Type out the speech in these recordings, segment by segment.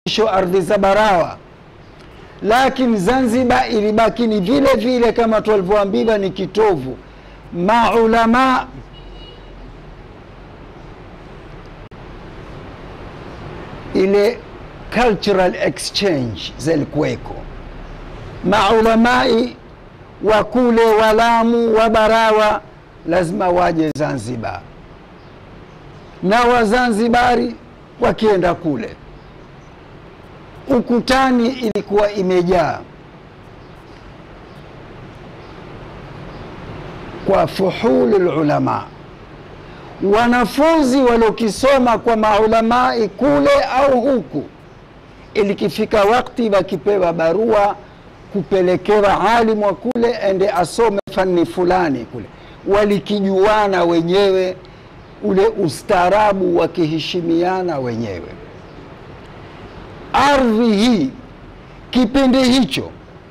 mwisho ardhi za Barawa, lakini Zanzibar ilibaki ni vile vile kama tulivyoambiwa ni kitovu. Maulama ile cultural exchange zilikuweko, maulamai wa kule Walamu wa Barawa lazima waje Zanzibar na Wazanzibari wakienda kule. Ukutani ilikuwa imejaa kwa fuhulu ulama, wanafunzi waliokisoma kwa maulamai kule au huku, ilikifika wakati wakipewa barua kupelekewa alimu wa kule ende asome fani fulani kule, walikijuana wenyewe ule ustaarabu wakiheshimiana wenyewe. Ardhi hii kipindi hicho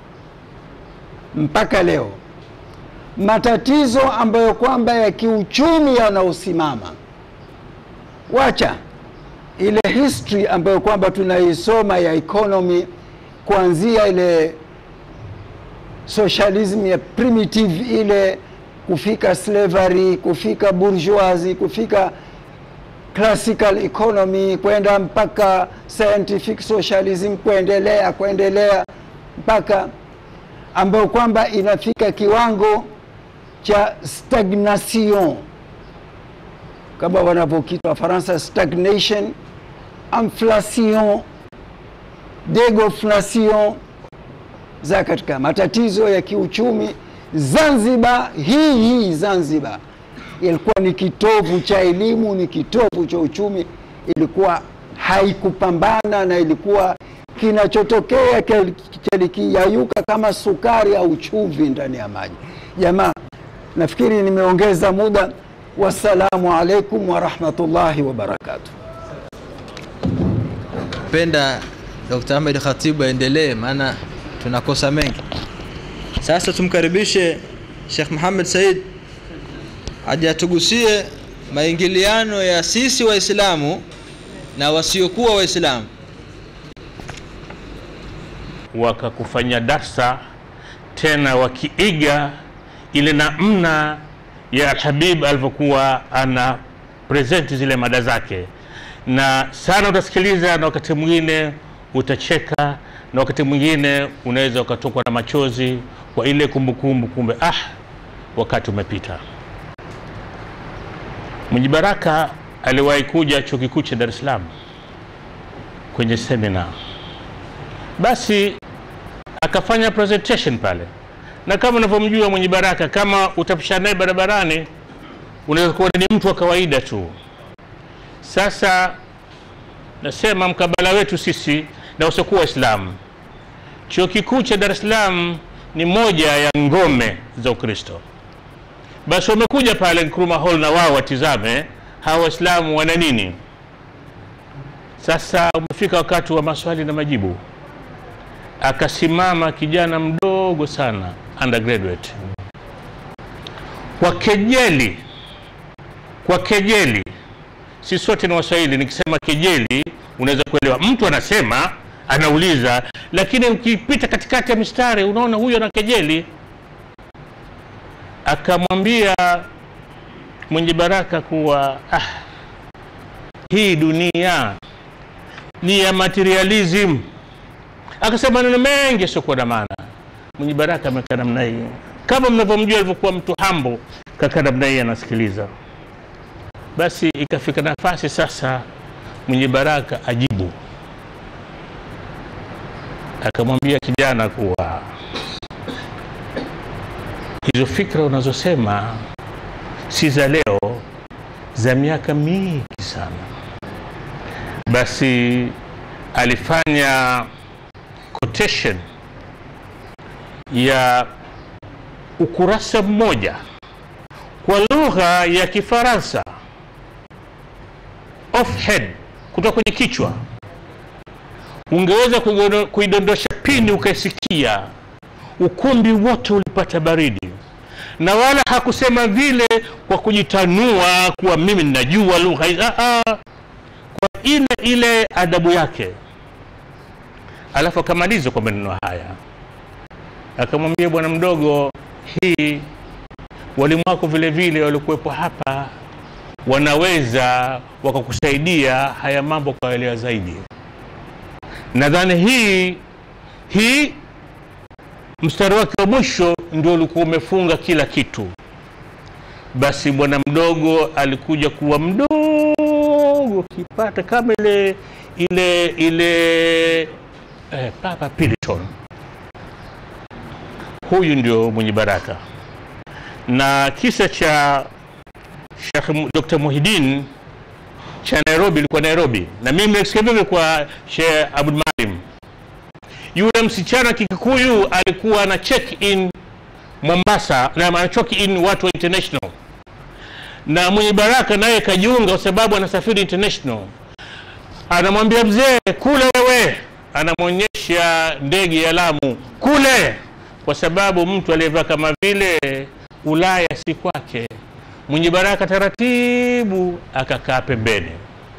mpaka leo, matatizo ambayo kwamba ya kiuchumi yanaosimama, wacha ile history ambayo kwamba tunaisoma ya economy kuanzia ile socialism ya primitive ile kufika slavery, kufika bourgeoisie, kufika classical economy, kwenda mpaka scientific socialism, kuendelea kuendelea mpaka ambayo kwamba inafika kiwango cha stagnation kama wanavyokita Wafaransa, stagnation, inflation, degoflation za katika matatizo ya kiuchumi. Zanzibar hii hii Zanzibar ilikuwa ni kitovu cha elimu, ni kitovu cha uchumi, ilikuwa haikupambana na ilikuwa kinachotokea kilikiyayuka kama sukari au chumvi ndani ya maji. Jamaa, nafikiri nimeongeza muda. Wassalamu alaikum warahmatullahi wabarakatuh. Penda Dr. Ahmed Khatibu aendelee, maana tunakosa mengi. Sasa tumkaribishe Sheikh Muhammad Said aje atugusie maingiliano ya sisi Waislamu na wasiokuwa Waislamu. wakakufanya darsa tena wakiiga ile namna ya Alhabib alivyokuwa ana presenti zile mada zake, na sana utasikiliza, na wakati mwingine utacheka, na wakati mwingine unaweza ukatokwa na machozi kwa ile kumbukumbu, kumbe ah, wakati umepita. Mwenye Baraka aliwahi kuja chuo kikuu cha Dar es Salaam kwenye semina basi akafanya presentation pale, na kama unavyomjua mwenye Baraka, kama utapishana naye barabarani unaweza kuwa ni mtu wa kawaida tu. Sasa nasema mkabala wetu sisi na wasiokuwa Waislamu, chuo kikuu cha Dar es Salaam ni moja ya ngome za Ukristo. Basi wamekuja pale Nkrumah Hall na wao watizame hawa Waislamu wana nini. Sasa umefika wakati wa maswali na majibu akasimama kijana mdogo sana undergraduate, kwa kejeli, kwa kejeli. Si sote ni Waswahili, nikisema kejeli unaweza kuelewa. Mtu anasema anauliza, lakini ukipita katikati ya mistari unaona huyo ana kejeli. Akamwambia mwenye Baraka kuwa ah, hii dunia ni ya materialism akasema maneno mengi yasiokuwa na maana. Mwenye Baraka amekaa namna hii, kama mnavyomjua alivyokuwa mtu hambo, kakaa namna hii anasikiliza. Basi ikafika nafasi sasa mwenye Baraka ajibu, akamwambia kijana kuwa hizo fikra unazosema si za leo, za miaka mingi sana. Basi alifanya quotation ya ukurasa mmoja kwa lugha ya Kifaransa off head, kutoka kwenye kichwa, ungeweza kuigono- kuidondosha pini ukaisikia, ukumbi wote ulipata baridi, na wala hakusema vile kwa kujitanua kuwa mimi ninajua lugha hizi. Ah, ah, kwa ile ile adabu yake alafu akamaliza kwa maneno haya akamwambia bwana mdogo hii walimu wako vile vile walikuwepo hapa wanaweza wakakusaidia haya mambo kaelewa zaidi nadhani hii hii mstari wake wa mwisho ndio ulikuwa umefunga kila kitu basi bwana mdogo alikuja kuwa mdogo kipata kama ile ile ile eh, papa Piliton huyu ndio mwenye baraka na kisa cha Sheikh Mu- Dr. Muhidin cha Nairobi ilikuwa Nairobi na mimi nimesikia vile kwa Sheikh Abdul Malim yule msichana Kikuyu alikuwa na check in Mombasa na ana check in watu wa international na mwenye baraka naye kajiunga kwa sababu anasafiri international anamwambia mzee kule wewe anamwonyesha ndege ya Lamu kule kwa sababu mtu aliyevaa kama vile Ulaya si kwake mwenye baraka taratibu akakaa pembeni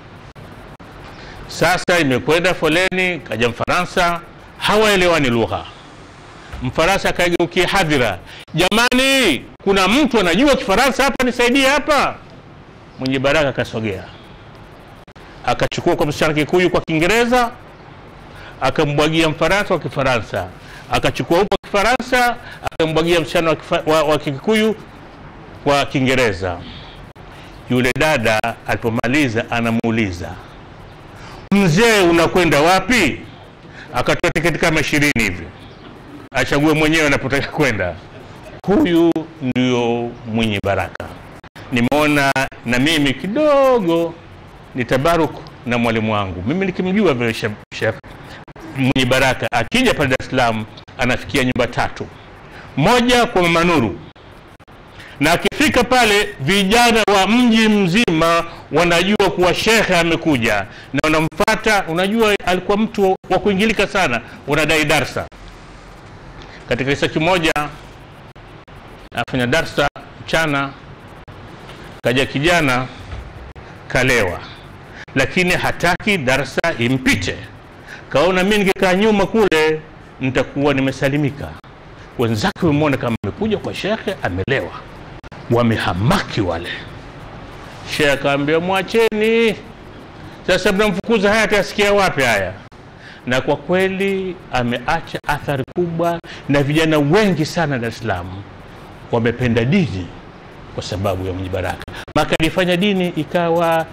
sasa imekwenda foleni kaja mfaransa hawaelewani lugha mfaransa akageukia hadhira jamani kuna mtu anajua kifaransa hapa nisaidie hapa mwenye baraka akasogea akachukua kwa msichana kikuyu kwa kiingereza akambwagia mfaransa kwa kifaransa akachukua huko kifaransa akambwagia msichana wa, kifa, wa, wa kikuyu kwa kiingereza yule dada alipomaliza anamuuliza mzee unakwenda wapi akatoa tiketi kama ishirini hivi achague mwenyewe anapotaka kwenda huyu ndio mwenye baraka nimeona na mimi kidogo ni tabaruk na mwalimu wangu mimi nikimjua vile chef, chef mwenye baraka akija pale dar es salaam anafikia nyumba tatu moja kwa mama nuru na akifika pale vijana wa mji mzima wanajua kuwa shekhe amekuja na wanamfata unajua alikuwa mtu wa kuingilika sana unadai darsa katika kisa kimoja afanya darsa mchana kaja kijana kalewa lakini hataki darsa impite kaona mi ningekaa nyuma kule nitakuwa nimesalimika wenzake wamemwona kama amekuja kwa shekhe amelewa wamehamaki wale shekhe akaambia mwacheni sasa mnamfukuza haya atasikia wapi haya na kwa kweli ameacha athari kubwa na vijana wengi sana dar es salaam wamependa dini kwa sababu ya mwenye baraka maka alifanya dini ikawa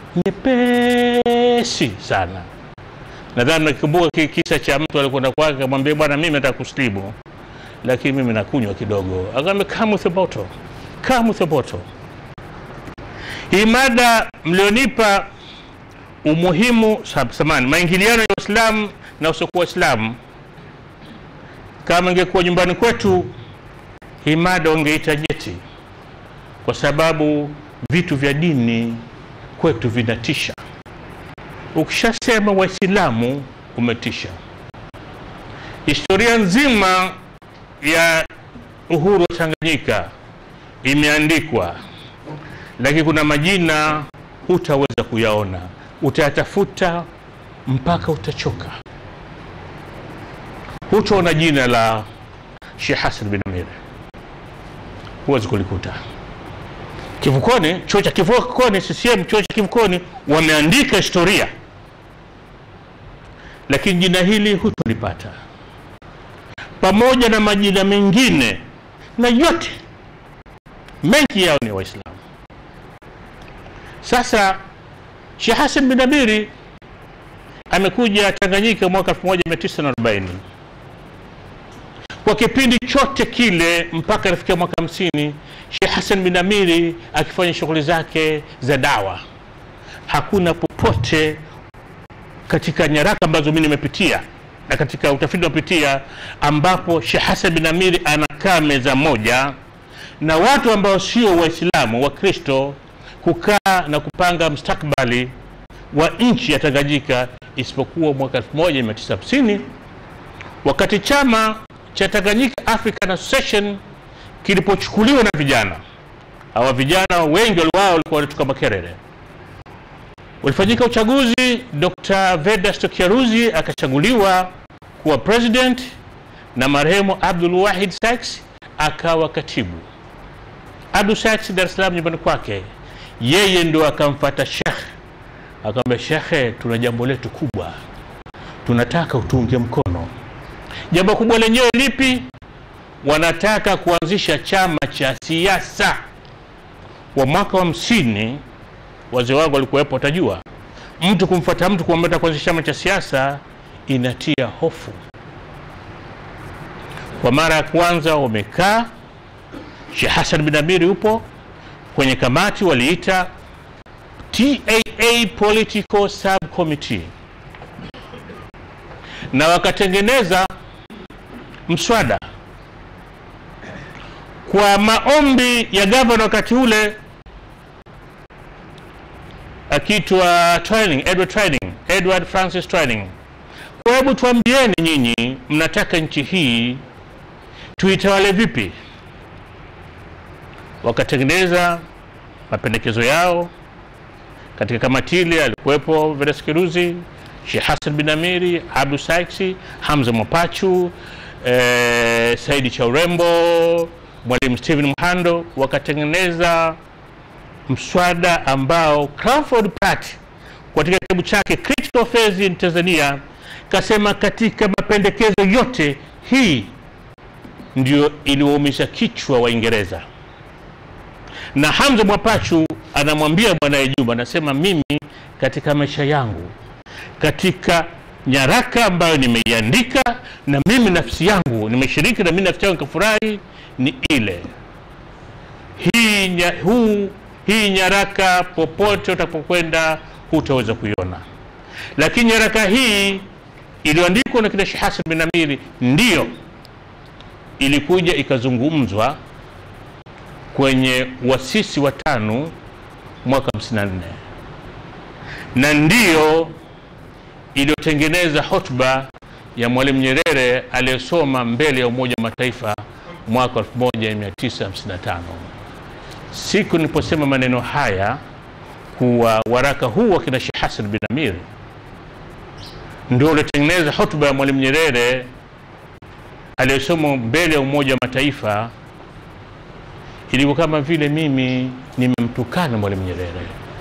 nyepesi sana nadhani nakikumbuka ki- kisa cha mtu alikwenda kwake akamwambia bwana mimi nataka kuslimu lakini mimi nakunywa kidogo akaambia come with a bottle come with a bottle hii mada mlionipa umuhimu sab- samani maingiliano ya Uislamu na usiokuwa Uislamu, kama ingekuwa nyumbani kwetu, hii mada wangeita jeti, kwa sababu vitu vya dini kwetu vinatisha. Ukishasema Waislamu umetisha. Historia nzima ya uhuru wa Tanganyika imeandikwa, lakini kuna majina hutaweza kuyaona, utayatafuta mpaka utachoka. Hutaona jina la Sheikh Hassan bin Amir, huwezi kulikuta kivukoni. Chuo cha kivukoni, CCM chuo cha kivukoni wameandika historia, lakini jina hili hutolipata, pamoja na majina mengine, na yote mengi yao ni Waislamu. Sasa Sheikh Hassan bin Amiri amekuja Tanganyika mwaka 1940 kwa kipindi chote kile mpaka anafikia mwaka 50 Sheikh Hassan bin Amiri akifanya shughuli zake za dawa. Hakuna popote katika nyaraka ambazo mimi nimepitia na katika utafiti unaopitia ambapo Sheikh Hassan bin Amiri anakaa meza moja na watu ambao sio Waislamu wa Kristo kukaa na kupanga mustakbali wa nchi ya Tanganyika isipokuwa mwaka 1950 wakati chama cha Tanganyika African Association kilipochukuliwa na vijana hawa. Vijana wengi wao walikuwa wanatoka Makerere. Ulifanyika uchaguzi, Dr. Vedasto Kiaruzi akachaguliwa kuwa president na marehemu Abdul Wahid Sykes akawa katibu. Abdul Sykes Dar es Salaam nyumbani kwake, yeye ndo akamfata Sheikh akamwambia, shekhe, tuna jambo letu kubwa, tunataka utuunge mkono. Jambo kubwa lenyewe lipi? Wanataka kuanzisha chama cha siasa. Wa mwaka wa hamsini, wazee wangu walikuwepo, watajua mtu kumfuata mtu kuambia kuanzisha chama cha siasa inatia hofu. Kwa mara ya kwanza wamekaa, Sheikh Hassan bin Amiri upo kwenye kamati, waliita TAA Political Subcommittee na wakatengeneza mswada kwa maombi ya gavana wakati ule akiitwa Twining, Edward Twining, Edward Francis Twining. Kwa hebu tuambieni nyinyi, mnataka nchi hii tuitawale vipi? Wakatengeneza mapendekezo yao. Katika kamati ile alikuwepo Vedas Kiruzi, Sheikh Hassan bin Amiri, Abdu Saiksi, Hamza Mwapachu, eh, Saidi Chaurembo, Mwalimu Stephen Mhando, wakatengeneza mswada ambao Crawford Pratt katika kitabu chake Critical Affairs in Tanzania kasema katika mapendekezo yote hii ndio iliwaumisha kichwa Waingereza. Na Hamza Mwapachu anamwambia mwanaye Juma, anasema mimi katika maisha yangu, katika nyaraka ambayo nimeiandika na mimi nafsi yangu nimeshiriki na mimi nafsi yangu nikafurahi, ni ile hii, nya, huu, hii nyaraka popote utapokwenda hutaweza kuiona, lakini nyaraka hii iliyoandikwa na kina Sheikh Hassan bin Amiri ndiyo ilikuja ikazungumzwa kwenye wasisi wa tano mwaka 54 na ndiyo iliyotengeneza hotuba ya Mwalimu Nyerere aliyesoma mbele ya Umoja wa Mataifa mwaka 1955. Siku niliposema maneno haya kuwa waraka huu wa kina Sheikh Hassan bin Amir ndio uliotengeneza hotuba ya Mwalimu Nyerere aliyesoma mbele ya Umoja wa Mataifa, ilikuwa kama vile mimi nimemtukana Mwalimu Nyerere.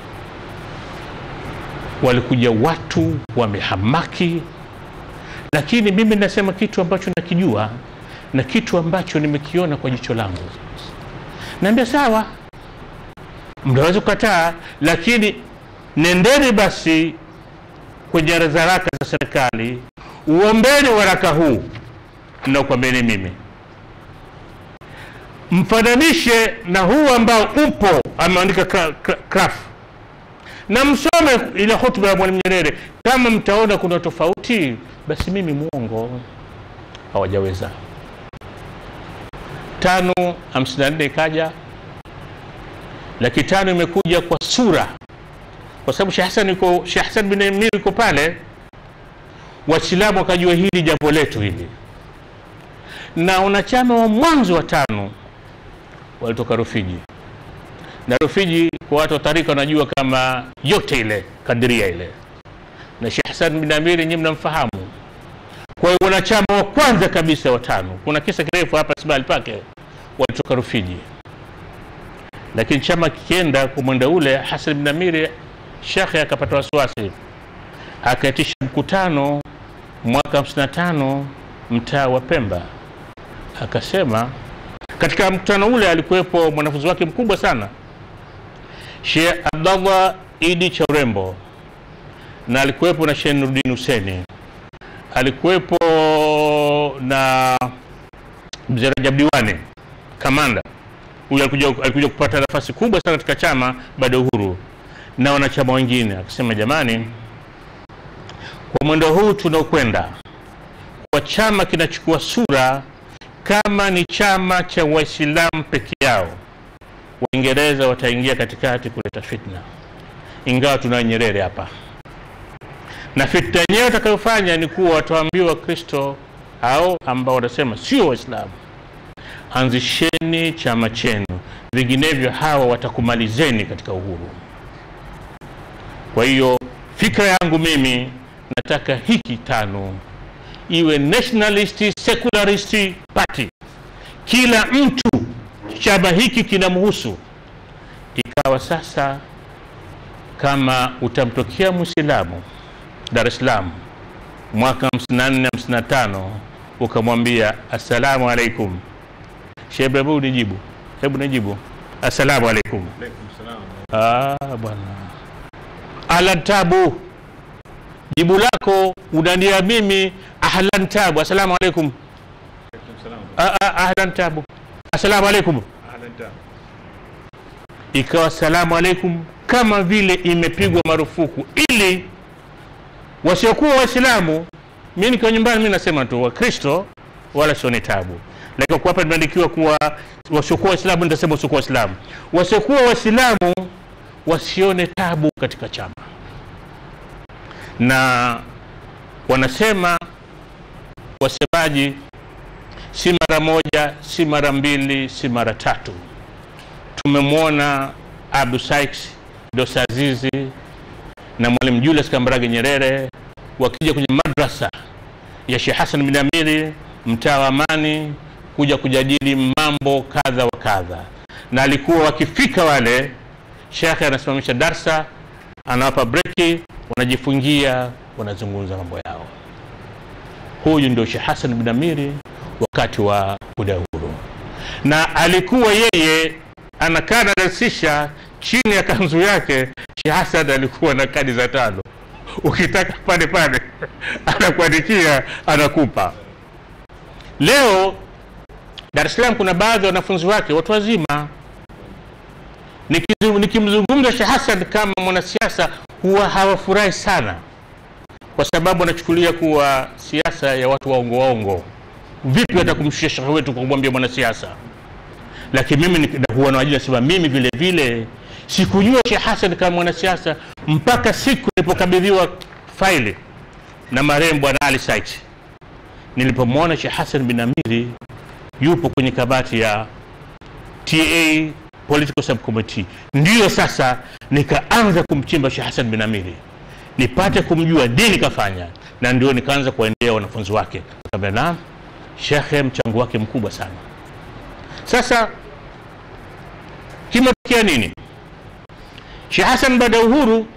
Walikuja watu wamehamaki, lakini mimi nasema kitu ambacho nakijua na kitu ambacho nimekiona kwa jicho langu. Naambia sawa, mnaweza kukataa, lakini nendeni basi kwenye haraka za serikali, uombeni waraka huu nakwambeni mimi, mfananishe na huu ambao upo ameandika Kraf na msome ile hotuba ya Mwalimu Nyerere. Kama mtaona kuna tofauti, basi mimi mwongo. Hawajaweza. tano hamsini na nne ikaja, laki tano imekuja kwa sura, kwa sababu Sheikh Hassan yuko Sheikh Hassan bin Amir yuko pale, Waislamu wakajua hili jambo letu hili na wanachama wa mwanzo wa tano walitoka Rufiji, na Rufiji kwa watu wa tarika wanajua kama yote ile kadiria ile, na Sheikh Hassan bin Amiri nyinyi mnamfahamu. Kwa hiyo wanachama wa kwanza kabisa wa tano, kuna kisa kirefu hapa Sibali pake, walitoka Rufiji, lakini chama kikienda kwa mwenda ule, Hassan bin Amiri shekhe akapata wasiwasi, akaitisha mkutano mwaka 55 mtaa wa Pemba akasema katika mkutano ule alikuwepo mwanafunzi wake mkubwa sana Sheikh Abdallah Idi Chaurembo, na alikuwepo na Sheikh Nuruddin Huseni, alikuwepo na Mzee Rajab Diwani kamanda huyu, alikuja, alikuja kupata nafasi kubwa sana katika chama baada ya uhuru na wanachama wengine. Akasema jamani, kwa mwendo huu tunaokwenda kwa chama kinachukua sura kama ni chama cha Waislamu peke yao, Waingereza wataingia katikati kuleta fitna, ingawa tuna Nyerere hapa, na fitna yenyewe watakayofanya ni kuwa watawaambiwa Wakristo au ambao wanasema sio Waislamu, anzisheni chama chenu, vinginevyo hawa watakumalizeni katika uhuru. Kwa hiyo fikra yangu mimi nataka hiki tano iwe nationalist secularist party kila mtu chama hiki kinamhusu ikawa sasa kama utamtokea mwislamu dar es salaam mwaka 54 55 ukamwambia assalamu alaikum shebe hebu nijibu hebu nijibu assalamu alaikum ah, bwana ahlan tabu jibu lako unania mimi ahlan tabu assalamu alaikum Ah, ah, ahlan tabu assalamu alaikum ikawa salamu alaikum kama vile imepigwa marufuku ili wasiokuwa waislamu mi nikiwa nyumbani mi nasema tu wakristo wala sione tabu lakini kwa hapa nimeandikiwa kuwa wasiokuwa waislamu nitasema wasiokuwa waislamu wasiokuwa waislamu wasione tabu katika chama na wanasema wasemaji si mara moja si mara mbili si mara tatu tumemwona Abdu Sykes Dosa Azizi na Mwalimu Julius Kambarage Nyerere wakija kwenye madrasa ya Sheikh Hassan bin Amiri mtaa wa Amani kuja kujadili mambo kadha wa kadha, na alikuwa wakifika wale, shekhe anasimamisha darsa, anawapa breki, wanajifungia, wanazungumza mambo yao. Huyu ndio Sheikh Hassan bin Amiri wakati wa udahuru, na alikuwa yeye anakaa anadasisha chini ya kanzu yake. Sheikh Hassan alikuwa na kadi za tano, ukitaka pale pale anakuandikia anakupa. Leo Dar es Salaam kuna baadhi ya wanafunzi wake watu wazima, Nikizu- nikimzungumza Sheikh Hassan kama mwanasiasa huwa hawafurahi sana, kwa sababu anachukulia kuwa siasa ya watu waongo waongo. Vipi hata kumshusha shekhe wetu kwa kumwambia mwanasiasa? Lakini mimi ni- huwa nawajia nasema mimi vile vile sikujua Sheikh Hassan kama mwanasiasa mpaka siku nilipokabidhiwa faili na marehemu Bwana Ali Said, nilipomwona Sheikh Hassan bin Amiri yupo kwenye kamati ya TA Political Subcommittee, ndiyo sasa nikaanza kumchimba Sheikh Hassan bin Amiri nipate kumjua nini kafanya, na ndio nikaanza kuwaendea wanafunzi wake, kaambia naam, shekhe mchango wake mkubwa sana. Sasa kimetokea nini? Sheikh Hassan baada ya uhuru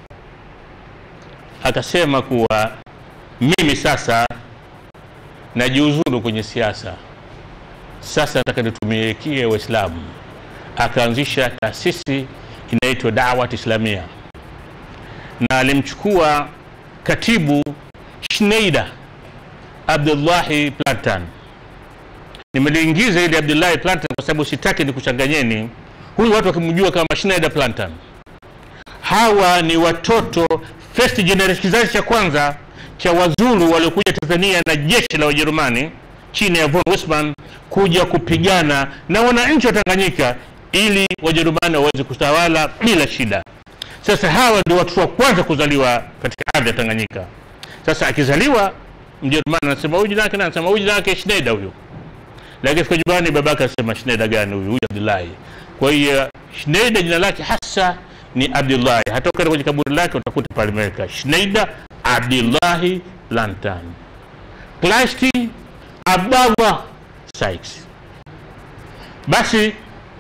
akasema kuwa mimi sasa najiuzuru kwenye siasa, sasa nataka nitumikie Waislamu. Akaanzisha taasisi inaitwa Dawat Islamia na alimchukua katibu Schneider Abdullahi Plantan. Nimeliingiza ili Abdullahi Plantan kwa sababu sitaki nikuchanganyeni. Huyu watu wakimjua kama Schneider Plantan, hawa ni watoto first generation, kizazi cha kwanza cha wazulu waliokuja Tanzania na jeshi la Wajerumani chini ya von Wissmann kuja kupigana na wananchi wa Tanganyika ili Wajerumani waweze kutawala bila shida. Sasa hawa ndio watu wa kwanza kuzaliwa katika ardhi ya Tanganyika. Sasa akizaliwa Mjerumani anasema huyu jina lake nani? Anasema huyu jina lake Schneider huyu, lakini fika nyumbani babake anasema Schneider gani huyu? Huyu Abdullahi. Kwa hiyo Schneider jina lake hasa ni Abdullahi. Hata ukienda kwenye kaburi lake utakuta pale imeweka Schneider Abdullahi Plantan, Plasti Abdallah Sykes. Basi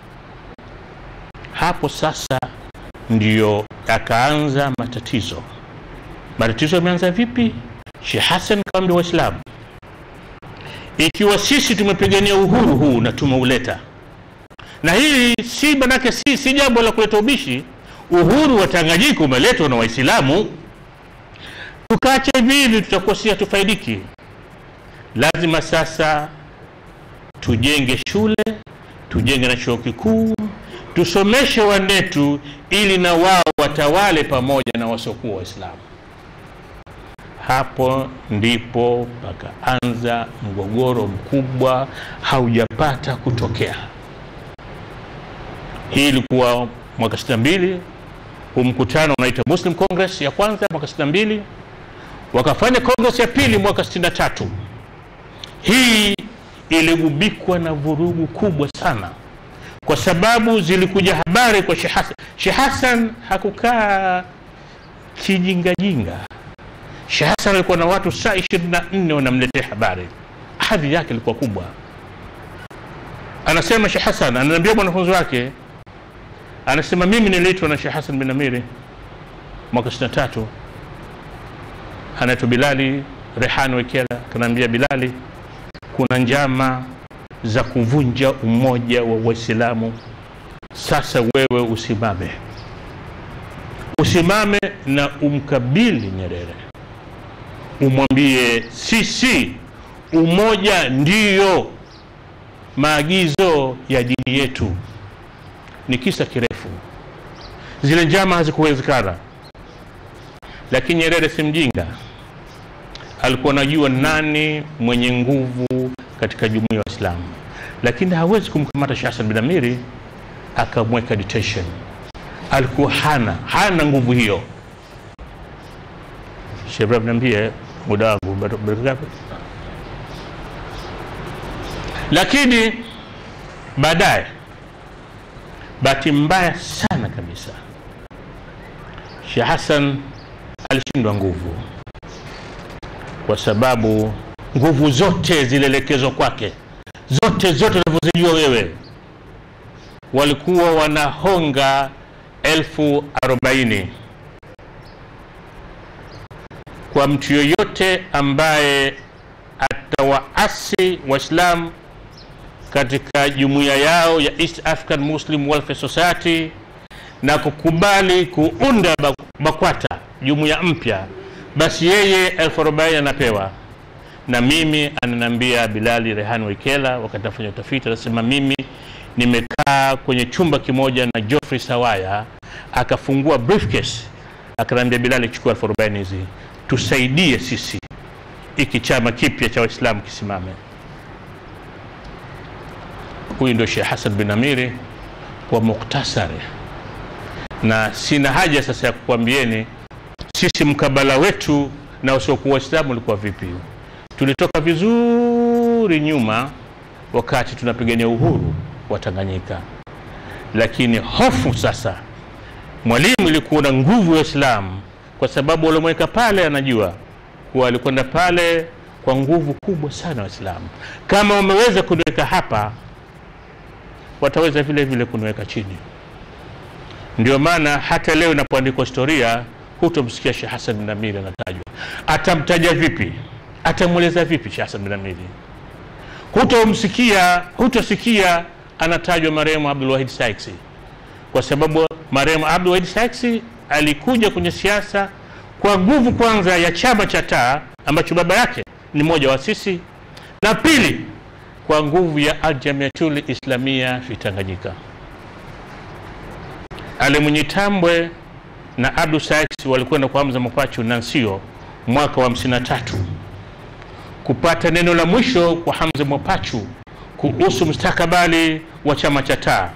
hapo sasa ndiyo yakaanza matatizo. Matatizo yameanza vipi? Sheikh Hassan kaambia Waislamu, ikiwa sisi tumepigania uhuru huu na tumeuleta, na hii si manake, si, si jambo la kuleta ubishi. Uhuru wa Tanganyika umeletwa na Waislamu, tukaacha hivi hivi tutakuwa si hatufaidiki. Lazima sasa tujenge shule, tujenge na chuo kikuu, tusomeshe wanetu ili na wao watawale pamoja na wasiokuwa Waislamu. Hapo ndipo pakaanza mgogoro mkubwa haujapata kutokea. Hii ilikuwa mwaka 62 huu mkutano unaitwa Muslim Congress ya kwanza mwaka 62 wakafanya Congress ya pili mwaka 63 hii iligubikwa na vurugu kubwa sana kwa sababu zilikuja habari kwa Sheikh Hassan. Sheikh Hassan hakukaa kijingajinga. Sheikh Hassan alikuwa na watu saa 24 wanamletea habari, hadhi yake ilikuwa kubwa. Anasema Sheikh Hassan, ananiambia mwanafunzi wake, anasema mimi niliitwa na Sheikh Hassan bin Amiri mwaka 63 anaitwa Bilali Rehan Wekela, akaniambia Bilali, kuna njama za kuvunja umoja wa Waislamu. Sasa wewe usimame, usimame na umkabili Nyerere, umwambie sisi, umoja ndiyo maagizo ya dini yetu. Ni kisa kirefu, zile njama hazikuwezekana, lakini Nyerere si mjinga, alikuwa anajua nani mwenye nguvu katika jumuiya ya Waislamu, lakini hawezi kumkamata Sheikh Hassan bin Amiri akamweka detention. Alikuwa hana hana nguvu hiyo. Sheikh Ibrahim, niambie muda wangu bado bado ngapi? Lakini baadaye, bahati mbaya sana kabisa, Sheikh Hassan alishindwa nguvu, kwa sababu nguvu zote zilielekezwa kwake, zote zote unavyozijua wewe, walikuwa wanahonga elfu arobaini kwa mtu yoyote ambaye atawaasi Waislamu katika jumuiya yao ya East African Muslim Welfare Society na kukubali kuunda BAKWATA jumuiya mpya, basi yeye elfu arobaini anapewa. Na mimi ananiambia Bilali Rehan Wekela, wakati afanya utafiti, anasema mimi nimekaa kwenye chumba kimoja na Geoffrey Sawaya, akafungua briefcase, akaniambia Bilali, chukua elfu arobaini hizi tusaidie sisi iki chama kipya cha Waislamu kisimame. Huyu ndio Sheikh Hassan bin Amiri kwa muktasari, na sina haja sasa ya kukwambieni sisi mkabala wetu na usiokuwa Waislamu ulikuwa vipi. Tulitoka vizuri nyuma wakati tunapigania uhuru wa Tanganyika, lakini hofu sasa, Mwalimu ilikuwa na nguvu ya Waislamu kwa sababu waliomweka pale anajua kuwa alikwenda pale kwa nguvu kubwa sana Waislamu. Kama wameweza kuniweka hapa, wataweza vile vile kuniweka chini. Ndio maana hata leo inapoandikwa historia hutomsikia Sheikh Hassan bin Amiri anatajwa. Atamtaja vipi? Atamweleza vipi Sheikh Hassan bin Amiri? Hutomsikia, hutosikia anatajwa marehemu Abdul Wahid Saiksi, kwa sababu marehemu Abdul Wahid Saiksi alikuja kwenye siasa kwa nguvu kwanza ya chama cha taa ambacho baba yake ni mmoja wa sisi, na pili kwa nguvu ya Aljamiatul Islamia fi Tanganyika. Ali Mwinyi Tambwe na Abdu Sykes walikwenda kwa Hamza Mopachu Nansio mwaka wa 53 kupata neno la mwisho kwa Hamza Mopachu kuhusu mustakabali wa chama cha taa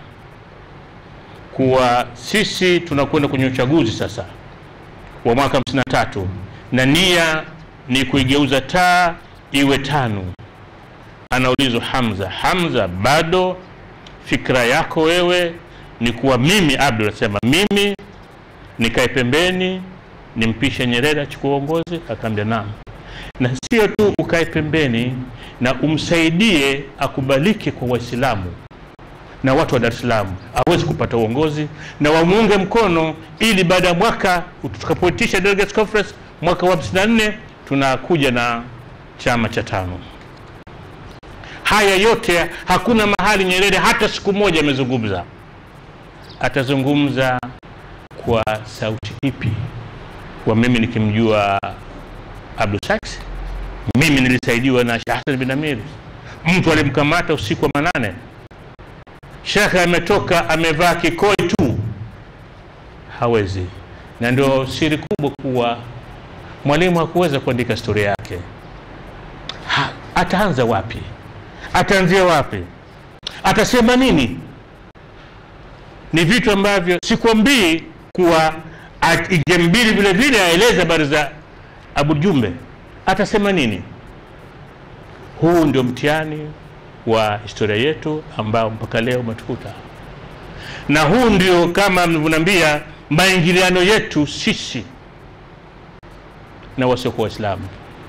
kuwa sisi tunakwenda kwenye uchaguzi sasa wa mwaka 53 na nia ni kuigeuza taa iwe tano. Anaulizwa Hamza, Hamza, bado fikra yako wewe ni kuwa mimi Abdul anasema mimi nikae pembeni nimpishe Nyerere achukue uongozi? Akaambia naam. Na sio tu ukae pembeni na umsaidie akubalike kwa Waislamu na watu wa Dar es Salaam awezi kupata uongozi na wamuunge mkono, ili baada ya mwaka tutakapoitisha delegates conference mwaka wa 54 tunakuja na chama cha tano. Haya yote hakuna mahali Nyerere hata siku moja amezungumza. Atazungumza kwa sauti ipi? Kwa mimi nikimjua Abdul Sykes, mimi nilisaidiwa na Sheikh Hassan bin Amiri, mtu alimkamata usiku wa manane shekhe ametoka amevaa kikoi tu, hawezi. Na ndio siri kubwa kuwa mwalimu hakuweza kuandika historia yake. Ha, ataanza wapi? Ataanzia wapi? Atasema nini? Ni vitu ambavyo sikwambii kuwa Ijembili vile vile aeleze habari za Abu Jumbe, atasema nini? Huu ndio mtihani wa historia yetu ambao mpaka leo umetukuta, na huu ndio kama mlivyoniambia maingiliano yetu sisi na wasiokuwa Waislamu.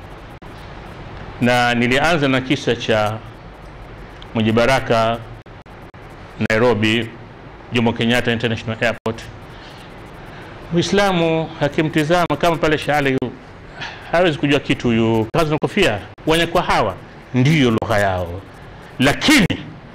Na nilianza na kisa cha Mwenye Baraka Nairobi, Jomo Kenyatta International Airport. Muislamu akimtizama kama pale Shaali yu hawezi kujua kitu huyu, kazi na kofia, wenye kwa hawa ndiyo lugha yao, lakini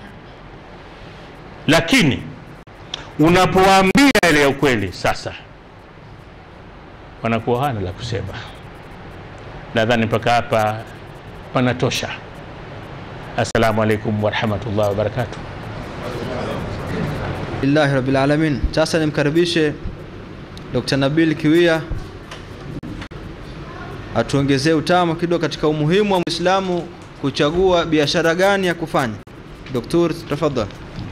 lakini unapowaambia ile ya ukweli sasa wanakuwa hana la kusema. Nadhani mpaka hapa panatosha. Assalamu alaikum warahmatullahi wabarakatuh. Lillahi rabbil alamin. Sasa nimkaribishe Dr. Nabil Kiwia atuongezee utamu kidogo katika umuhimu wa Muislamu kuchagua biashara gani ya kufanya. Doktor, tafadhali.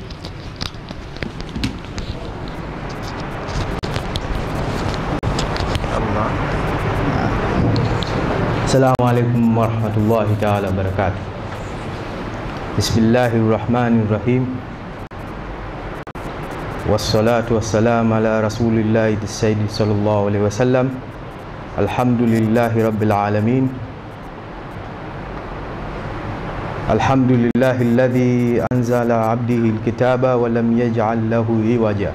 السلام عليكم ورحمة الله تعالى وبركاته بسم الله الرحمن الرحيم والصلاة والسلام على رسول الله السيد صلى الله عليه وسلم الحمد لله رب العالمين الحمد لله الذي أنزل عبده الكتاب ولم يجعل له عوجا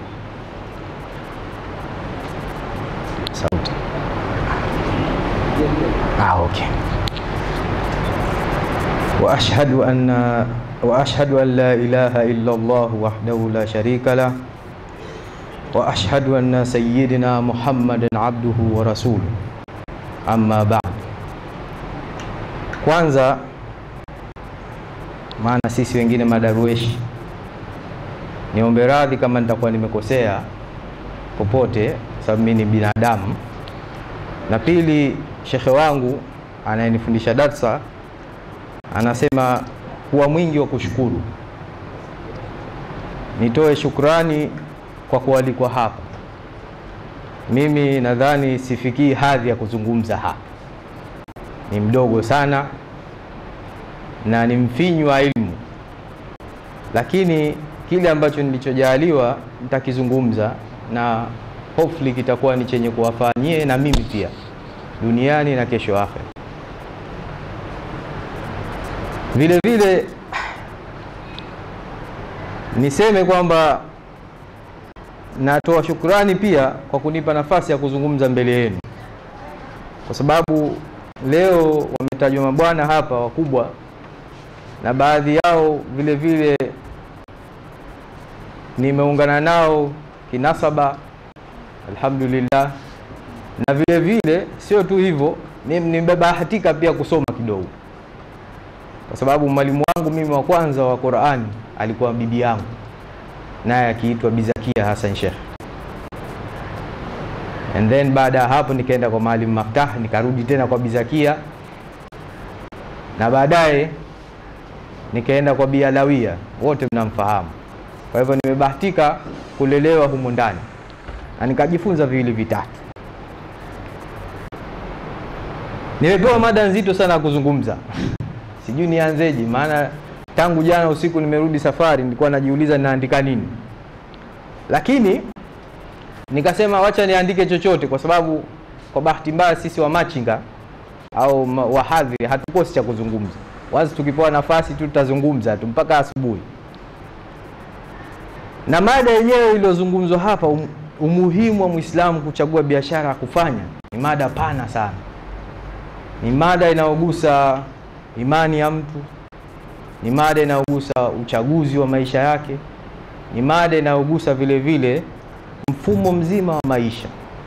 صوت آه أوكي وأشهد أن وأشهد أن لا إله إلا الله وحده لا شريك له وأشهد أن سيدنا محمدا عبده ورسوله أما بعد kwanza maana sisi wengine madarueshi niombe radhi kama nitakuwa nimekosea popote sababu mimi ni binadamu na pili shekhe wangu anayenifundisha darsa anasema kuwa mwingi wa kushukuru. Nitoe shukrani kwa kualikwa hapa. Mimi nadhani sifikii hadhi ya kuzungumza hapa, ni mdogo sana na ni mfinyu wa ilmu, lakini kile ambacho nilichojaliwa nitakizungumza na hopefully kitakuwa ni chenye kuwafanyie na mimi pia duniani na kesho akhera. Vile vile niseme kwamba natoa shukrani pia kwa kunipa nafasi ya kuzungumza mbele yenu, kwa sababu leo wametajwa mabwana hapa wakubwa, na baadhi yao vile vile nimeungana nao kinasaba, alhamdulillah na vile vile sio tu hivyo, nimebahatika pia kusoma kidogo, kwa sababu mwalimu wangu mimi wa kwanza wa Qur'ani alikuwa bibi yangu, naye akiitwa Bizakia Hassan Sheikh. And then baada ya hapo nikaenda kwa Maalim Maftah, nikarudi tena kwa Bizakia, na baadaye nikaenda kwa Bialawia, wote mnamfahamu. Kwa hivyo nimebahatika kulelewa humu ndani na nikajifunza viwili vitatu. Nimepewa mada nzito sana ya kuzungumza, sijui nianzeje, maana tangu jana usiku nimerudi safari, nilikuwa najiuliza ninaandika nini, lakini nikasema wacha niandike chochote, kwa sababu kwa bahati mbaya sisi wa machinga au ma- wahadhiri hatukosi cha kuzungumza. Wazi tukipewa nafasi tu tutazungumza tu mpaka asubuhi. Na mada yenyewe iliyozungumzwa hapa, um, umuhimu wa Muislamu kuchagua biashara ya kufanya, ni mada pana sana ni mada inayogusa imani ya mtu, ni mada inayogusa uchaguzi wa maisha yake, ni mada inayogusa vile vile mfumo mzima wa maisha.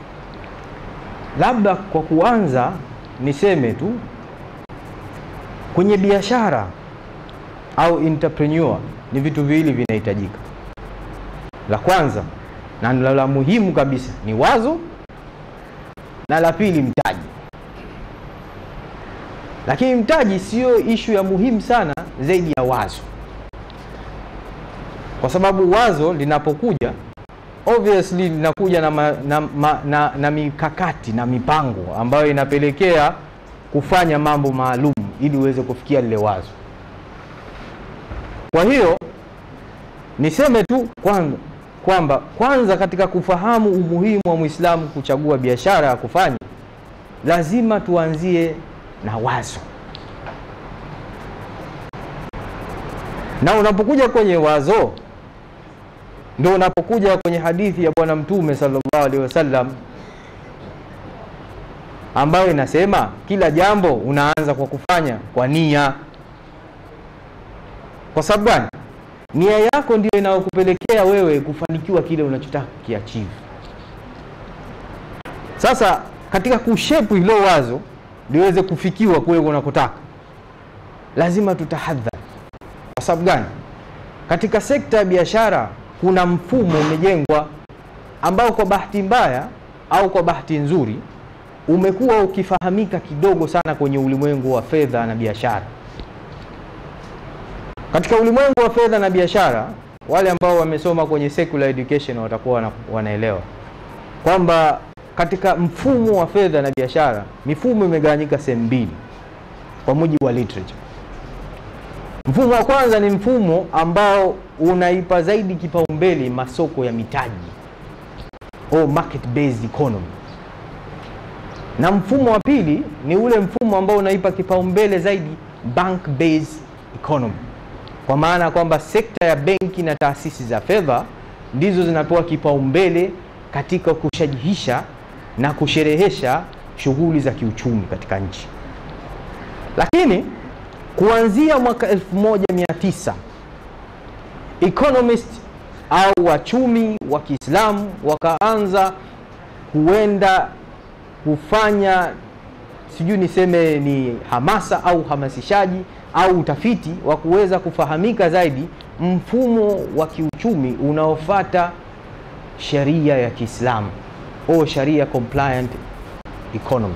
Labda kwa kuanza niseme tu kwenye biashara au entrepreneur ni vitu viwili vinahitajika. La kwanza na la la muhimu kabisa ni wazo, na la pili mtaji lakini mtaji sio ishu ya muhimu sana zaidi ya wazo, kwa sababu wazo linapokuja obviously linakuja na, ma, na, ma, na, na mikakati na mipango ambayo inapelekea kufanya mambo maalum ili uweze kufikia lile wazo. Kwa hiyo niseme tu kwanza kwamba kwanza katika kufahamu umuhimu wa Muislamu kuchagua biashara ya kufanya lazima tuanzie na wazo, na unapokuja kwenye wazo ndio unapokuja kwenye hadithi ya Bwana Mtume sallallahu alaihi wasallam ambayo inasema kila jambo unaanza kwa kufanya kwa nia. Kwa sababu gani? Nia yako ndio inayokupelekea wewe kufanikiwa kile unachotaka kukiachieve. Sasa katika kushepu hilo wazo liweze kufikiwa kule unakotaka, lazima tutahadhari. Kwa sababu gani? Katika sekta ya biashara kuna mfumo umejengwa ambao kwa bahati mbaya au kwa bahati nzuri umekuwa ukifahamika kidogo sana kwenye ulimwengu wa fedha na biashara. Katika ulimwengu wa fedha na biashara, wale ambao wamesoma kwenye secular education watakuwa wana, wanaelewa kwamba katika mfumo wa fedha na biashara, mifumo imegawanyika sehemu mbili kwa mujibu wa literature. Mfumo wa kwanza ni mfumo ambao unaipa zaidi kipaumbele masoko ya mitaji au market based economy, na mfumo wa pili ni ule mfumo ambao unaipa kipaumbele zaidi bank based economy, kwa maana kwamba sekta ya benki na taasisi za fedha ndizo zinapewa kipaumbele katika kushajihisha na kusherehesha shughuli za kiuchumi katika nchi. Lakini kuanzia mwaka 1900 economist au wachumi wa Kiislamu wakaanza kuenda kufanya sijui niseme ni hamasa au hamasishaji au utafiti wa kuweza kufahamika zaidi mfumo wa kiuchumi unaofata sheria ya Kiislamu au sharia compliant economy.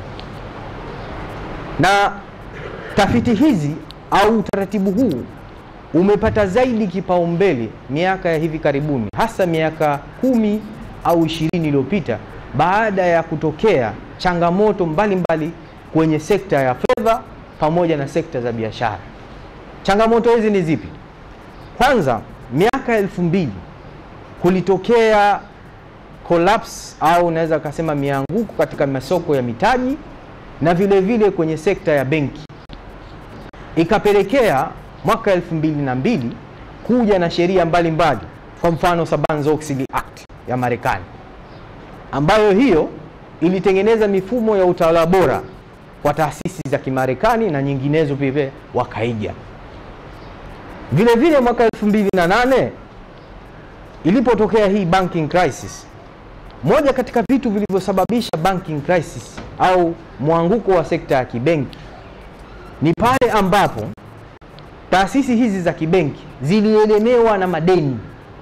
Na tafiti hizi au utaratibu huu umepata zaidi kipaumbele miaka ya hivi karibuni, hasa miaka kumi au ishirini iliyopita baada ya kutokea changamoto mbalimbali mbali kwenye sekta ya fedha pamoja na sekta za biashara. Changamoto hizi ni zipi? Kwanza, miaka elfu mbili kulitokea collapse au unaweza ukasema mianguko katika masoko ya mitaji na vile vile kwenye sekta ya benki, ikapelekea mwaka elfu mbili na mbili kuja na sheria mbalimbali, kwa mfano Sarbanes-Oxley Act ya Marekani ambayo hiyo ilitengeneza mifumo ya utawala bora kwa taasisi za Kimarekani na nyinginezo pia wakaiga. Vile vile mwaka 2008 ilipotokea hii banking crisis, moja katika vitu vilivyosababisha banking crisis au mwanguko wa sekta ya kibenki ni pale ambapo taasisi hizi za kibenki zilielemewa na madeni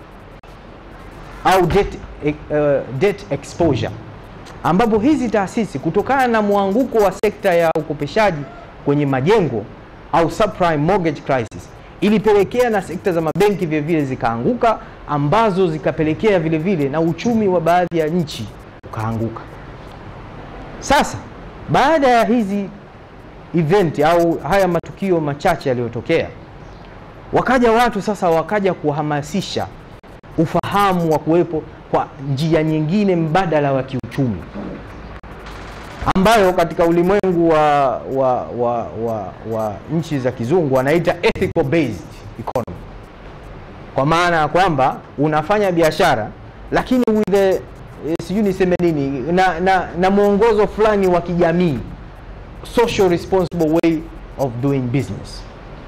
au debt, uh, debt exposure ambapo hizi taasisi kutokana na mwanguko wa sekta ya ukopeshaji kwenye majengo au subprime mortgage crisis ilipelekea na sekta za mabenki vile vile zikaanguka, ambazo zikapelekea vile vile na uchumi wa baadhi ya nchi ukaanguka. Sasa baada ya hizi event au haya matukio machache yaliyotokea, wakaja watu sasa, wakaja kuhamasisha ufahamu wa kuwepo kwa njia nyingine mbadala wa kiuchumi ambayo katika ulimwengu wa, wa, wa, wa, wa nchi za kizungu wanaita ethical based economy, kwa maana ya kwamba unafanya biashara lakini with the eh, sijui niseme nini na, na, na mwongozo fulani wa kijamii, social responsible way of doing business.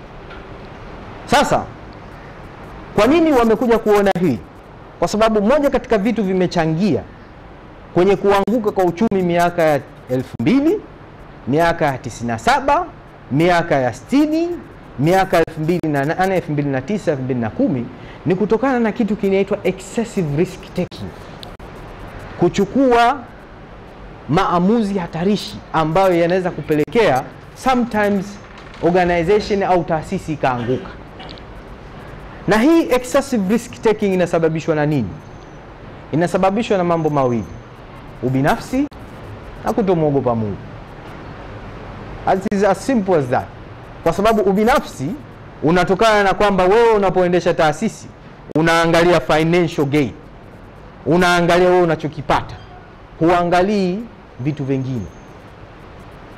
Sasa kwa nini wamekuja kuona hii? Kwa sababu moja katika vitu vimechangia kwenye kuanguka kwa uchumi miaka ya elfu mbili, miaka ya 97, miaka ya 60, miaka ya 2008, 2009, 2010 ni kutokana na kitu kinaitwa excessive risk taking, kuchukua maamuzi hatarishi ambayo yanaweza kupelekea sometimes organization au taasisi ikaanguka. Na hii excessive risk taking inasababishwa na nini? Inasababishwa na mambo mawili: ubinafsi na kutomwogopa Mungu. As is as simple as that. Kwa sababu ubinafsi unatokana na kwamba wewe unapoendesha taasisi unaangalia financial gain, unaangalia wewe unachokipata, huangalii vitu vingine.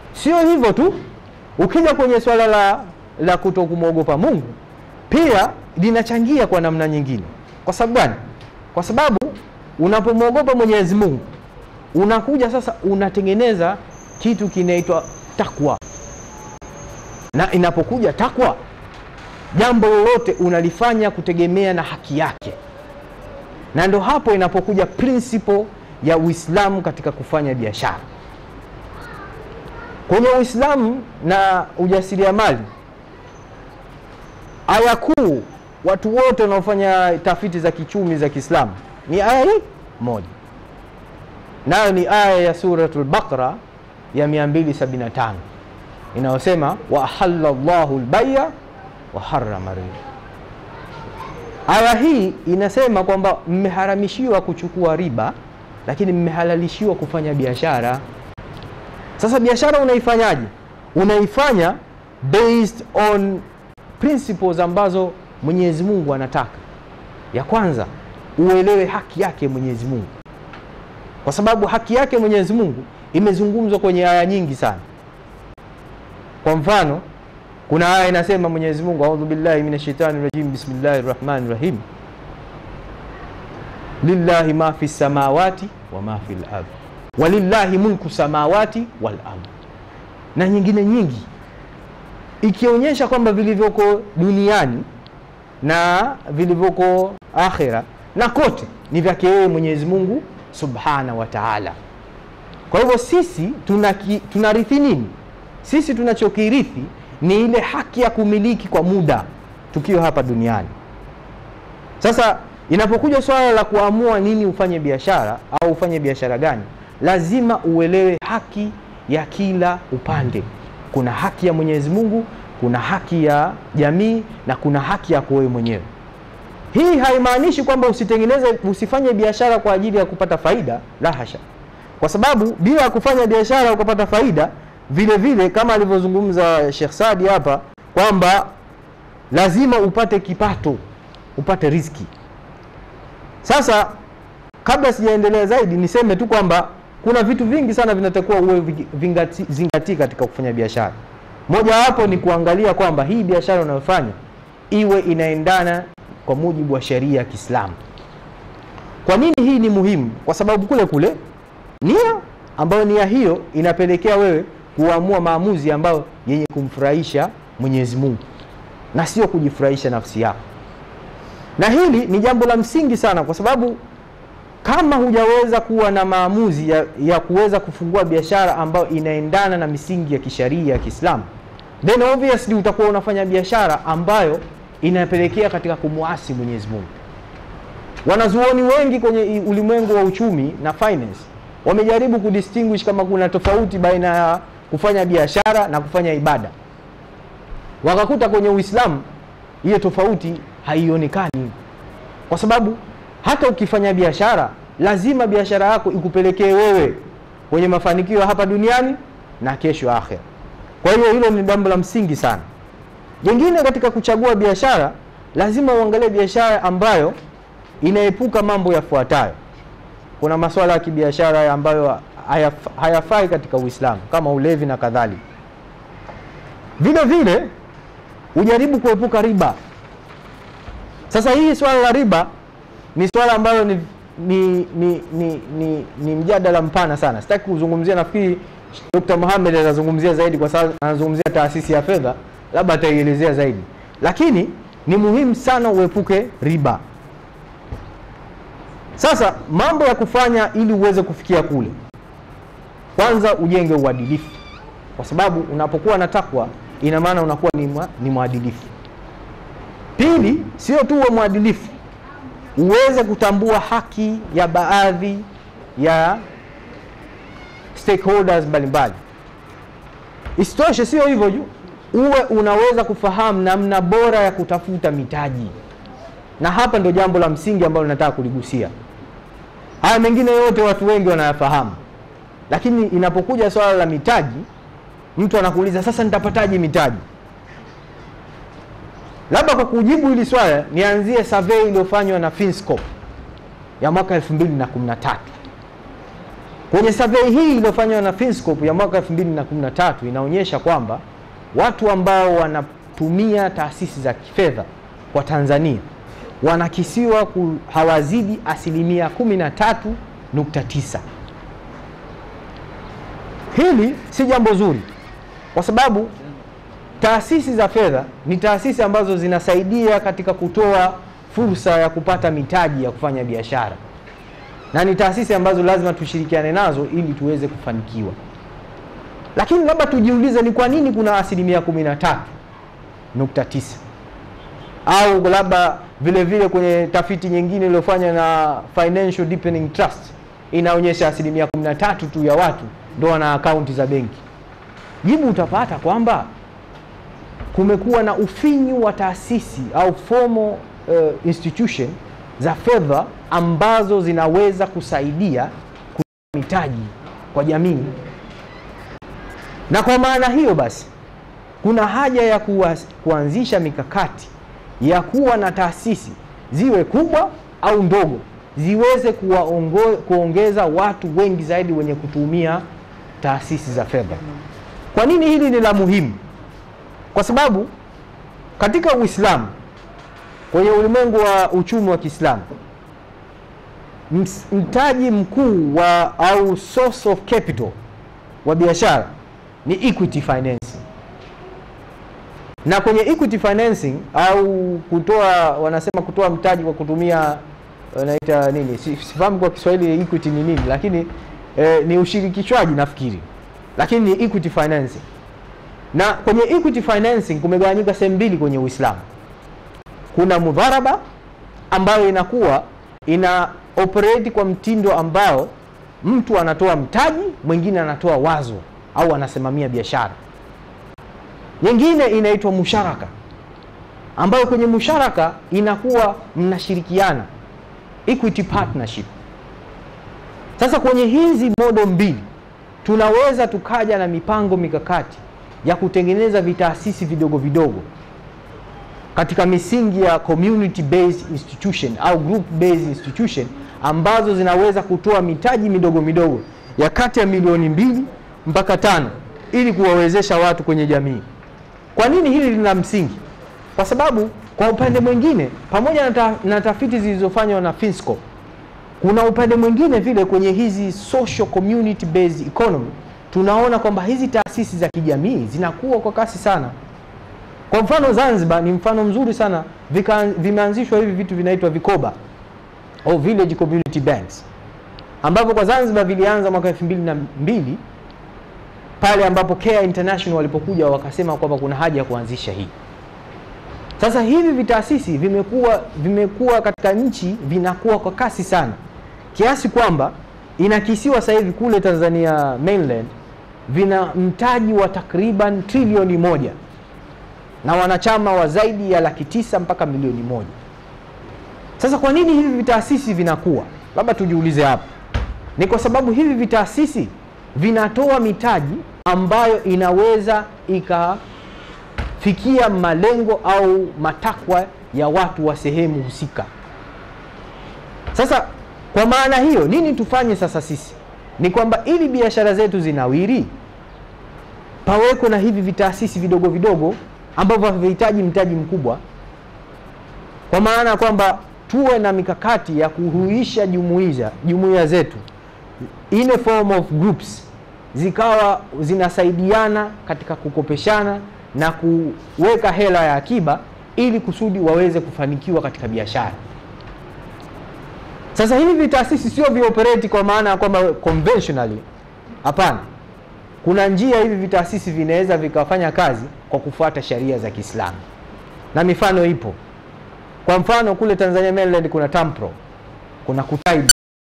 Sio hivyo tu, ukija kwenye swala la, la kuto kumwogopa Mungu pia linachangia kwa namna nyingine. Kwa sababu gani? Kwa sababu unapomwogopa Mwenyezi Mungu unakuja sasa unatengeneza kitu kinaitwa takwa, na inapokuja takwa, jambo lolote unalifanya kutegemea na haki yake, na ndo hapo inapokuja principle ya Uislamu katika kufanya biashara. Kwenye Uislamu na ujasiriamali, aya kuu, watu wote wanaofanya tafiti za kichumi za Kiislamu ni aya hii moja, nayo ni aya ya Suratul Baqara ya 275 inayosema wa ahalla Allahu al-bay'a wa harrama riba. Aya hii inasema kwamba mmeharamishiwa kuchukua riba, lakini mmehalalishiwa kufanya biashara. Sasa biashara unaifanyaje? Unaifanya based on principles ambazo Mwenyezi Mungu anataka. Ya kwanza uelewe haki yake Mwenyezi Mungu, kwa sababu haki yake Mwenyezi Mungu imezungumzwa kwenye aya nyingi sana. Kwa mfano, kuna aya inasema Mwenyezi Mungu, audhu billahi minash shaitani rajim, bismillahir rahmanir rahim, lillahi ma fi samawati wa ma fil ardh walillahi mulku samawati wal ardh, na nyingine nyingi, ikionyesha kwamba vilivyoko duniani na vilivyoko akhira na kote ni vyake yeye Mwenyezi Mungu subhana wa taala. Kwa hivyo sisi tunaki, tunarithi nini? Sisi tunachokirithi ni ile haki ya kumiliki kwa muda tukiwa hapa duniani. Sasa inapokuja swala la kuamua nini ufanye biashara au ufanye biashara gani, lazima uelewe haki ya kila upande. Kuna haki ya Mwenyezi Mungu, kuna haki ya jamii na kuna haki yako wewe mwenyewe. Hii haimaanishi kwamba usitengeneze, usifanye biashara kwa ajili ya kupata faida, la hasha, kwa sababu bila ya kufanya biashara ukapata faida, vile vile kama alivyozungumza Sheikh Saadi hapa kwamba lazima upate kipato, upate riziki. Sasa kabla sijaendelea zaidi, niseme tu kwamba kuna vitu vingi sana vinatakiwa uwe vingati, zingatii katika kufanya biashara. Moja wapo ni kuangalia kwamba hii biashara unayofanya iwe inaendana kwa mujibu wa sheria ya Kiislamu. Kwa nini hii ni muhimu? Kwa sababu kule kule nia ambayo nia hiyo inapelekea wewe kuamua maamuzi ambayo yenye kumfurahisha Mwenyezi Mungu na sio kujifurahisha nafsi yako. Na hili ni jambo la msingi sana, kwa sababu kama hujaweza kuwa na maamuzi ya, ya kuweza kufungua biashara ambayo inaendana na misingi ya kisheria ya Kiislamu, then obviously utakuwa unafanya biashara ambayo inapelekea katika kumwasi Mwenyezi Mungu. Wanazuoni wengi kwenye ulimwengu wa uchumi na finance wamejaribu kudistinguish kama kuna tofauti baina ya kufanya biashara na kufanya ibada, wakakuta kwenye Uislamu hiyo tofauti haionekani, kwa sababu hata ukifanya biashara lazima biashara yako ikupelekee wewe kwenye mafanikio hapa duniani na kesho akhera. Kwa hiyo hilo ni jambo la msingi sana. Jengine katika kuchagua biashara, lazima uangalie biashara ambayo inaepuka mambo yafuatayo. Kuna masuala ya kibiashara ambayo hayaf, hayafai katika Uislamu kama ulevi na kadhalika. Vile vile ujaribu kuepuka riba. Sasa hii swala la riba ni swala ambalo ni, ni, ni, ni, ni, ni mjadala mpana sana. Sitaki kuzungumzia, nafikiri Dr. Mohamed atazungumzia zaidi kwa sababu anazungumzia taasisi ya fedha, labda ataielezea zaidi, lakini ni muhimu sana uepuke riba. Sasa mambo ya kufanya ili uweze kufikia kule, kwanza ujenge uadilifu, kwa sababu unapokuwa na takwa ina maana unakuwa ni, mwa, ni mwadilifu. Pili, sio tu uwe mwadilifu, uweze kutambua haki ya baadhi ya stakeholders mbalimbali. Isitoshe, sio hivyo juu, uwe unaweza kufahamu namna bora ya kutafuta mitaji, na hapa ndo jambo la msingi ambalo nataka kuligusia. Haya mengine yote watu wengi wanayafahamu, lakini inapokuja swala la mitaji, mtu anakuuliza sasa, nitapataje mitaji? Labda kwa kujibu hili swala nianzie survey iliyofanywa na Finscope ya mwaka 2013. Kwenye survey hii iliyofanywa na Finscope ya mwaka 2013 inaonyesha kwamba watu ambao wanatumia taasisi za kifedha kwa Tanzania wanakisiwa ku, hawazidi asilimia 13.9. Hili si jambo zuri kwa sababu taasisi za fedha ni taasisi ambazo zinasaidia katika kutoa fursa ya kupata mitaji ya kufanya biashara, na ni taasisi ambazo lazima tushirikiane nazo ili tuweze kufanikiwa. Lakini labda tujiulize ni kwa nini kuna asilimia 13.9 au labda vile vile kwenye tafiti nyingine iliyofanywa na Financial Deepening Trust inaonyesha asilimia 13 tu ya watu ndio wana akaunti za benki. Jibu utapata kwamba kumekuwa na ufinyu wa taasisi au formal uh, institution za fedha ambazo zinaweza kusaidia kutoa mitaji kwa jamii, na kwa maana hiyo basi kuna haja ya kuwa, kuanzisha mikakati ya kuwa na taasisi ziwe kubwa au ndogo ziweze kuwaongo, kuongeza watu wengi zaidi wenye kutumia taasisi za fedha. Kwa nini hili ni la muhimu? Kwa sababu katika Uislamu, kwenye ulimwengu wa uchumi wa Kiislamu, ms- mtaji mkuu wa au source of capital wa biashara ni equity financing, na kwenye equity financing au kutoa, wanasema kutoa mtaji kwa kutumia wanaita nini, Si- sifahamu kwa Kiswahili equity ni nini, lakini eh, ni ushirikishwaji nafikiri, lakini ni equity financing na kwenye equity financing kumegawanyika sehemu mbili kwenye Uislamu. Kuna mudharaba ambayo inakuwa ina operate kwa mtindo ambao mtu anatoa mtaji, mwingine anatoa wazo au anasimamia biashara. Nyingine inaitwa musharaka, ambayo kwenye musharaka inakuwa mnashirikiana, equity partnership. Sasa kwenye hizi modo mbili tunaweza tukaja na mipango mikakati ya kutengeneza vitaasisi vidogo vidogo katika misingi ya community based institution au group based institution ambazo zinaweza kutoa mitaji midogo midogo ya kati ya milioni mbili mpaka tano ili kuwawezesha watu kwenye jamii. Kwa nini hili lina msingi? Kwa sababu kwa upande mwingine, pamoja na, ta, na tafiti zilizofanywa na Finscope, kuna upande mwingine vile kwenye hizi social community based economy tunaona kwamba hizi taasisi za kijamii zinakuwa kwa kasi sana. Kwa mfano Zanzibar ni mfano mzuri sana, vika, vimeanzishwa hivi vitu vinaitwa vikoba au village community banks ambavyo kwa Zanzibar vilianza mwaka elfu mbili na mbili pale ambapo Care International walipokuja wakasema kwamba kuna haja ya kuanzisha hii. Sasa hivi vitaasisi vimekuwa vimekuwa katika nchi vinakuwa kwa kasi sana kiasi kwamba inakisiwa sasa hivi kule Tanzania mainland vina mtaji wa takriban trilioni moja na wanachama wa zaidi ya laki tisa mpaka milioni moja. Sasa kwa nini hivi vitaasisi vinakuwa? Labda tujiulize hapa. Ni kwa sababu hivi vitaasisi vinatoa mitaji ambayo inaweza ikafikia malengo au matakwa ya watu wa sehemu husika. Sasa kwa maana hiyo, nini tufanye sasa sisi? Ni kwamba ili biashara zetu zinawiri, paweko na hivi vitaasisi vidogo vidogo ambavyo havihitaji mtaji mkubwa, kwa maana ya kwamba tuwe na mikakati ya kuhuisha jumuiya jumuiya zetu in a form of groups, zikawa zinasaidiana katika kukopeshana na kuweka hela ya akiba ili kusudi waweze kufanikiwa katika biashara. Sasa hivi vitaasisi sio vioperate kwa maana ya kwamba conventionally, hapana. Kuna njia hivi vitaasisi vinaweza vikafanya kazi kwa kufuata sheria za Kiislamu na mifano ipo. Kwa mfano kule Tanzania mainland kuna Tampro, kuna Kutaiba,